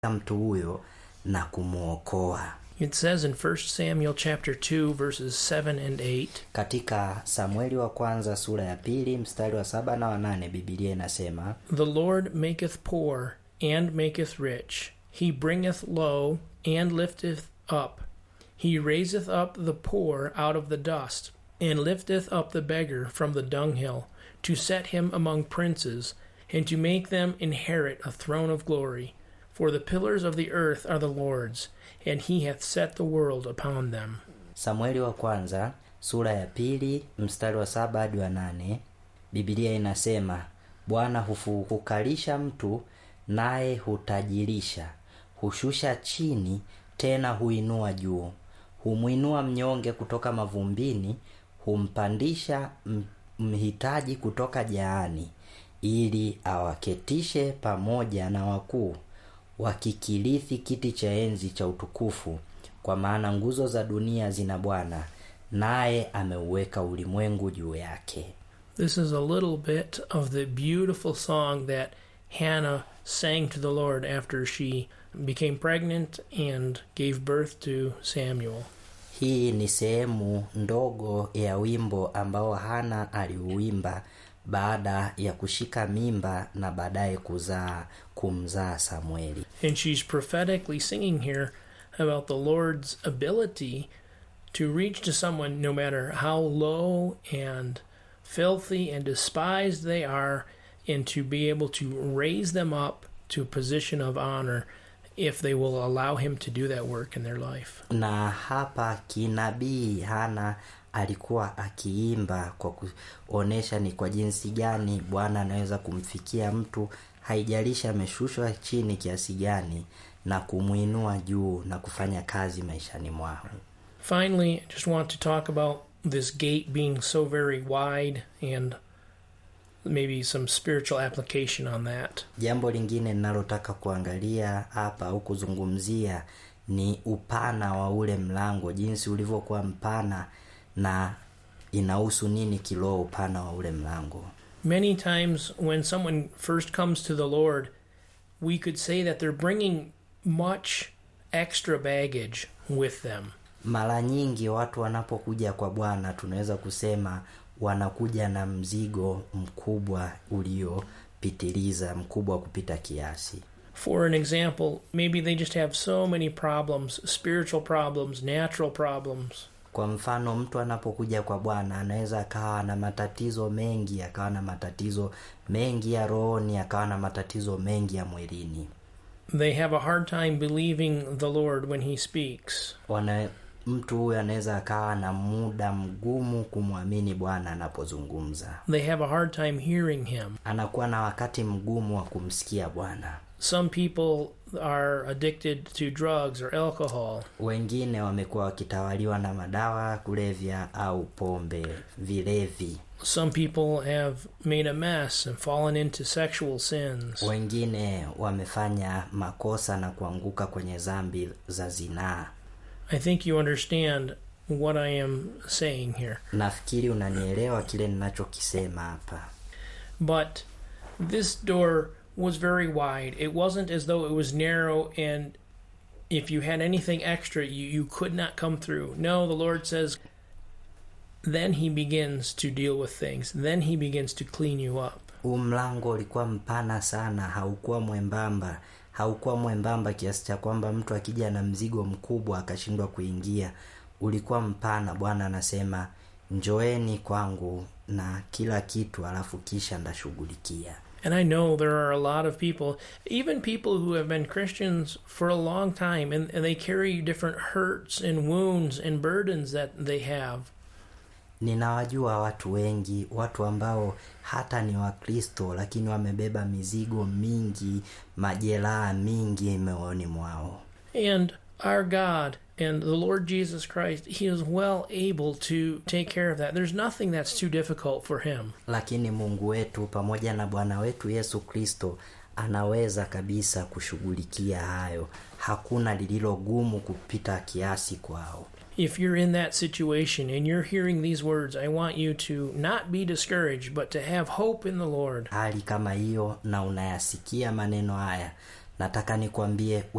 mtu huyo na kumwokoa. It says in 1 Samuel chapter 2 verses 7 and 8, Katika Samueli wa kwanza sura ya pili mstari wa saba na wanane Biblia inasema The Lord maketh poor and maketh rich. He bringeth low and lifteth up. He raiseth up the poor out of the dust, and lifteth up the beggar from the dunghill, to set him among princes, and to make them inherit a throne of glory. For the pillars of the earth are the Lord's, and he hath set the world upon them. Samueli wa kwanza sura ya pili mstari wa saba hadi wa nane Biblia inasema Bwana hufu- hukalisha mtu naye hutajirisha, hushusha chini tena huinua juu, humwinua mnyonge kutoka mavumbini, humpandisha m- mhitaji kutoka jaani, ili awaketishe pamoja na wakuu wakikirithi kiti cha enzi cha utukufu. Kwa maana nguzo za dunia zina Bwana, naye ameuweka ulimwengu juu yake. This is a little bit of the beautiful song that Hannah sang to the Lord after she became pregnant and gave birth to Samuel. Hii ni sehemu ndogo ya wimbo ambao Hana aliuimba baada ya kushika mimba na baadaye kuzaa kumzaa Samueli. And she's prophetically singing here about the Lord's ability to reach to someone no matter how low and filthy and despised they are, and to be able to raise them up to a position of honor if they will allow Him to do that work in their life. na hapa kinabii Hana alikuwa akiimba kwa kuonesha ni kwa jinsi gani Bwana anaweza kumfikia mtu, haijalishi ameshushwa chini kiasi gani, na kumwinua juu na kufanya kazi maishani mwao. Finally, I just want to talk about this gate being so very wide and maybe some spiritual application on that. Jambo lingine ninalotaka kuangalia hapa au kuzungumzia ni upana wa ule mlango, jinsi ulivyokuwa mpana na inahusu nini kiroho upana wa ule mlango. Many times when someone first comes to the Lord, we could say that they're bringing much extra baggage with them. Mara nyingi watu wanapokuja kwa Bwana tunaweza kusema wanakuja na mzigo mkubwa uliopitiliza, mkubwa kupita kiasi. For an example, maybe they just have so many problems spiritual problems, natural problems. Kwa mfano, mtu anapokuja kwa Bwana anaweza akawa na matatizo mengi, akawa na matatizo mengi ya rohoni, akawa na matatizo mengi ya mwilini. They have a hard time believing the Lord when He speaks. Wana, mtu huyo anaweza akawa na muda mgumu kumwamini Bwana anapozungumza, They have a hard time hearing Him. anakuwa na wakati mgumu wa kumsikia Bwana. Some people are addicted to drugs or alcohol. Wengine wamekuwa wakitawaliwa na madawa ya kulevya au pombe, vilevi. Some people have made a mess and fallen into sexual sins. Wengine wamefanya makosa na kuanguka kwenye dhambi za zinaa. I think you understand what I am saying here. Nafikiri unanielewa kile ninachokisema hapa. But this door was very wide. It wasn't as though it was narrow and if you had anything extra, you, you could not come through. No, the Lord says, then He begins to deal with things. Then He begins to clean you up. Huu mlango ulikuwa mpana sana, haukuwa mwembamba, haukuwa mwembamba kiasi cha kwamba mtu akija na mzigo mkubwa akashindwa kuingia. Ulikuwa mpana. Bwana anasema njoeni kwangu na kila kitu, alafu kisha ndashughulikia. And I know there are a lot of people, even people who have been Christians for a long time, and, and they carry different hurts and wounds and burdens that they have. Ninawajua watu wengi, watu ambao hata ni Wakristo lakini wamebeba mizigo mingi, majeraha mingi moyoni mwao. And our God and the Lord Jesus Christ, He is well able to take care of that. There's nothing that's too difficult for Him. Lakini Mungu wetu pamoja na Bwana wetu Yesu Kristo anaweza kabisa kushughulikia hayo. Hakuna lililo gumu kupita kiasi kwao. If you're in that situation and you're hearing these words, I want you to not be discouraged, but to have hope in the Lord. Hali kama hiyo na unayasikia maneno haya, nataka nikwambie